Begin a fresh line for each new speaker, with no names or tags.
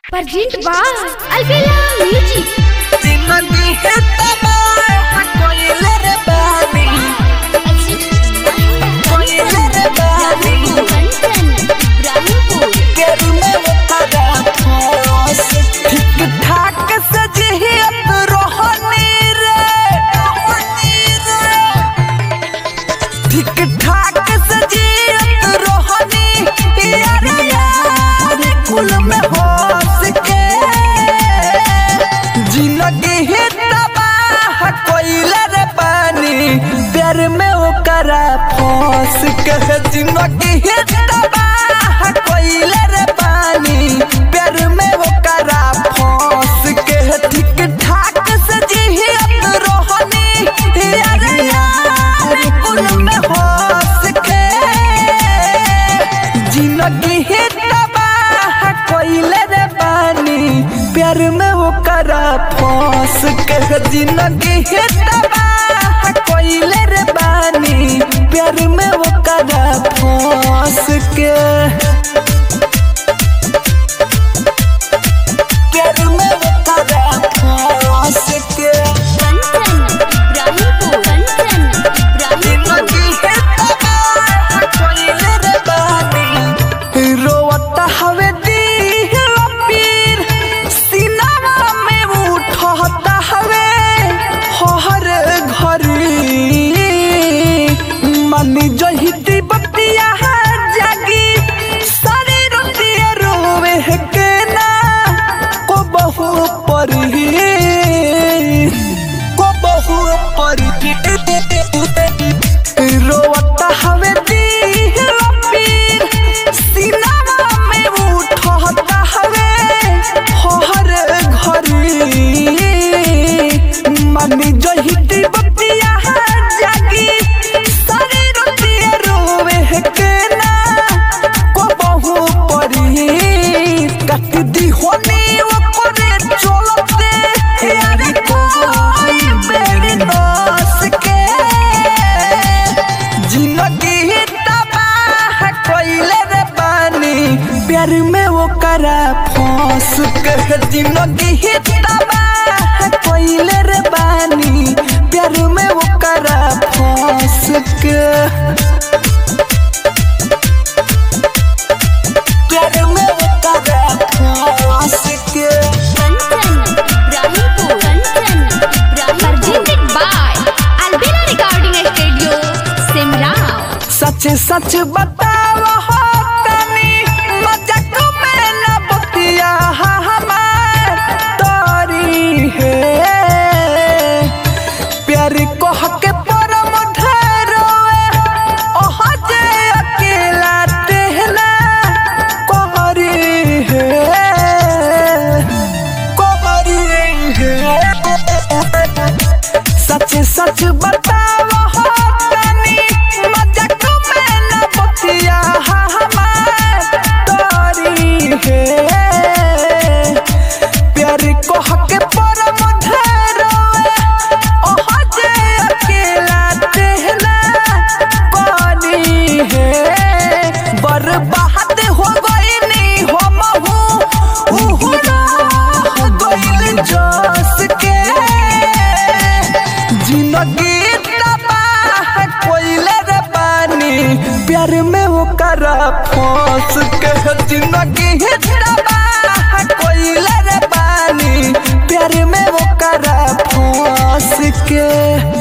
Present by Albella Music.
जिंदगी है तबाह कोयले रे बानी कोयले रे बानी केरू में वो तगा फंस ठीक ठाक सजियत रोहनी रे रोहनी रे ठीक ठाक सजियत रोहनी यार यार कुल में होस के जिंदगी ही तबाह कोइले रे पानी प्यार में ओकरा फंस के जिंदगी ही तबाह कोइले रे पानी प्यार में ओकरा फंस के ठीक ठाक से जियत रोहनी यार यार कुल में होस के जिंदगी ही तबाह कोइले रे पानी प्यार में वो करा फंस के जिंदगी ही तबाह कोइले रे पानी प्यार में वो करा फंस के प्यार में वो करा फंस के जिंदगी है तबाह कोइले रे बानी रोवता हवे दिल पीर सीनावा में उठता हवे हर घरी मनी जहिती बतिया जागी सारी रोटिया रोवे है के ना को बहु परी को बहु परी रोवता हवे दिल पीर सीनावा में उठता हवे हर घरी मनी जहिती बतिया जागी सारी रोटिया रोवे है के ना को बहु परी कट दी होनी वो करे चलते यार कोई मेरी नास के जिंदगी तबाह कोइले रे पानी प्यार में वो करा फंस के जिंदगी ही तबाह कोइले रे पानी प्यार में वो करा फंस के प्यार में वो करा फंस के
Presented by Albella Recording Studio, Simrao.
सच सच बताव हो तनी मजाक में न बतिया हमार तोरी है प्यार कह के परम ढेरोए ओह जे अकेला तेहला कोहरी है कोहरी है सच सच बताव हो तनी मजाक में न बतिया हमार तोरी है प्यार कह के परम ढेरोए ओह जे अकेला तेहला कोनी है बर्बाद हो गईनी हो महू उहरा हो गईल जस के जिंदगी तबाह कोइले रे पानी प्यार में वो करा फंस के जिंदगी ही तबाह कोइले रे पानी प्यार में वो करा फंस के